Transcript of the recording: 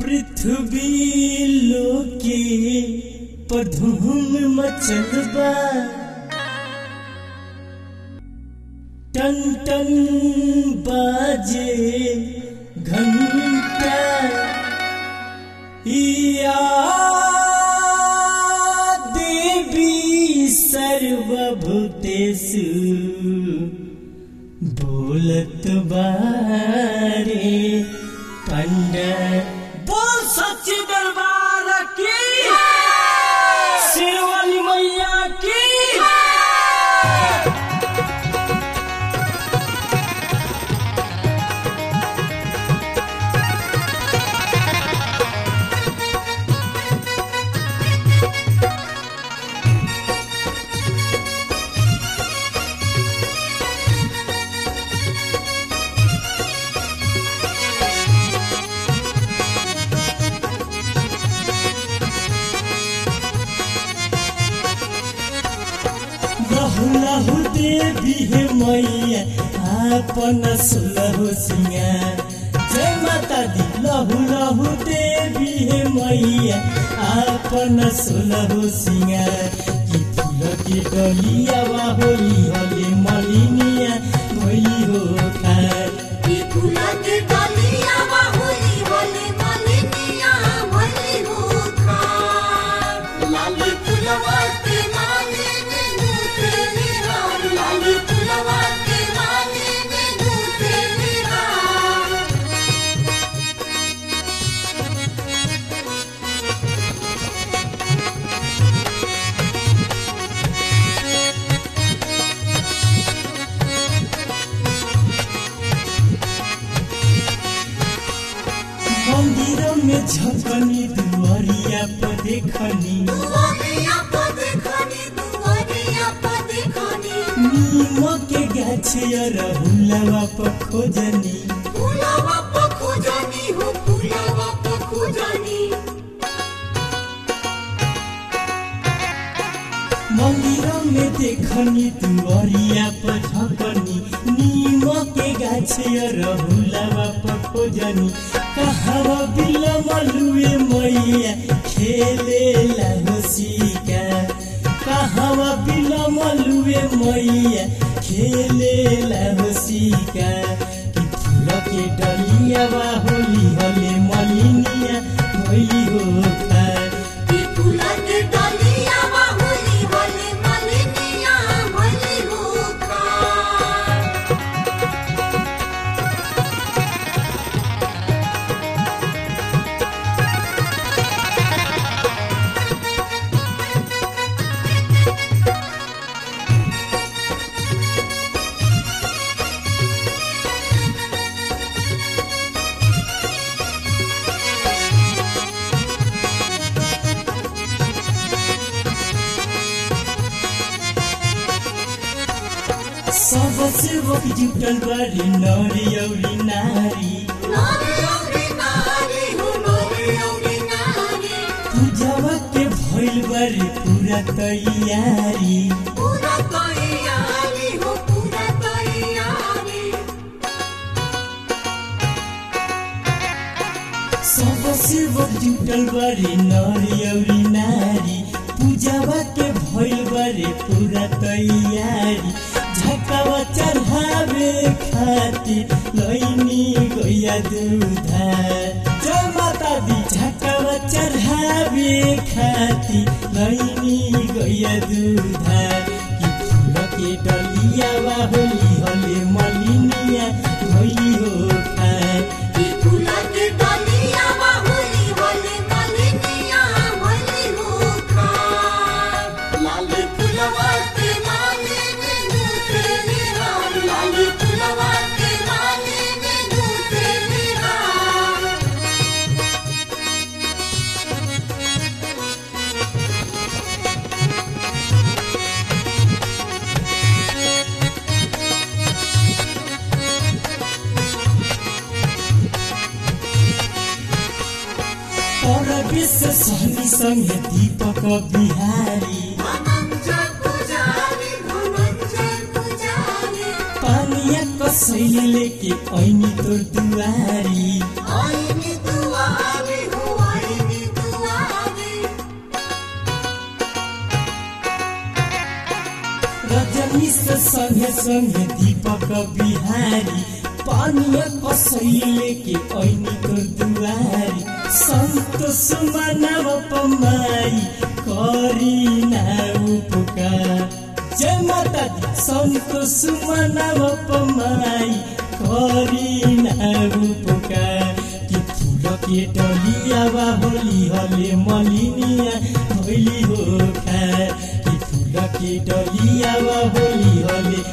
पृथ्वी लोके पर धूम मचल बा टन टन बाजे घंटा या देवी सर्वभूतेषु बोलत बारे पंड बोल सच्ची दरबार की शेरवाली मैया की लहु लहु देवी हे मैया आपन सुलहु सिंगार जय माता दी लहु लहु देवी हे मैया आपन सुलहु सिंगार कि फूल के डलिया वा होली होली मलिनिया होली हो खार ई फूला के डालिया बाहुली होली मालिनिया भली हो खार लाली फुलवा के माली में नूते निहार लाली फुलवा के माली में नूते निहार मंदिर में झकनी दुआरिया पर देखनी दुआरिया पर देखनी दुआरिया पर देखनी नीम के गाछे रहुलवा पर खोजनी फुलवा पर खोजनी हो फुलवा पर खोजनी मंदिर में देखनी दुआरिया पर झकनी नीम के गाछे रहुलवा पर खोजनी कहवा बिलमलुए मैया खेले लहसिका कहवा बिलमलुए मैया खेले लहसिका कि फूल के डलिया बा होली होले मलिनिया होली हो खार ई फूला के डालिया बाहुली होली मालिनिया भली हो खार सबसे वक जुटल बारी नरी औरी नारी नारी औरी नारी हो नारी औरी नारी पूजावा के भइल बारी पूरा तैयारी पूरा तैयारी हो पूरा तैयारी सबसे वक जुटल बारी नरी औरी नारी पूजावा के भइल बारी पूरा तैयारी झकावा चढ़ावे खातिर लैनी गैया दूधा जय माता दी झकावा चढ़ावे खातिर लैनी गैया दूधा कि फूल के डलिया वा होली होले मलिनिया होली हो खार ई फूला के डालिया बाहुली होली मालिनिया भली हो खार लाली फुलवा के माली में नूते निहार लाली फुलवा के माली में नूते निहार और विश्व सहनी संगे दीपक बिहारी धनंजय पुजारी धनंजय पुजारी पानिया कस कसैली लेके ऐनी तोर दुआरी आईनी दुआरी हो आईनी दुआरी रजनी से संगे संगे दीपक बिहारी पानिया कसैली लेके ऐनी तोर दुआरी संतोष मानव पमाई करी ना उपकार जय माता दी संतोष मानव पमाई करी ना उपकार कि फूल के डलिया बा होली हले मलिनिया होली हो खा कि फूल के डलिया बा होली हले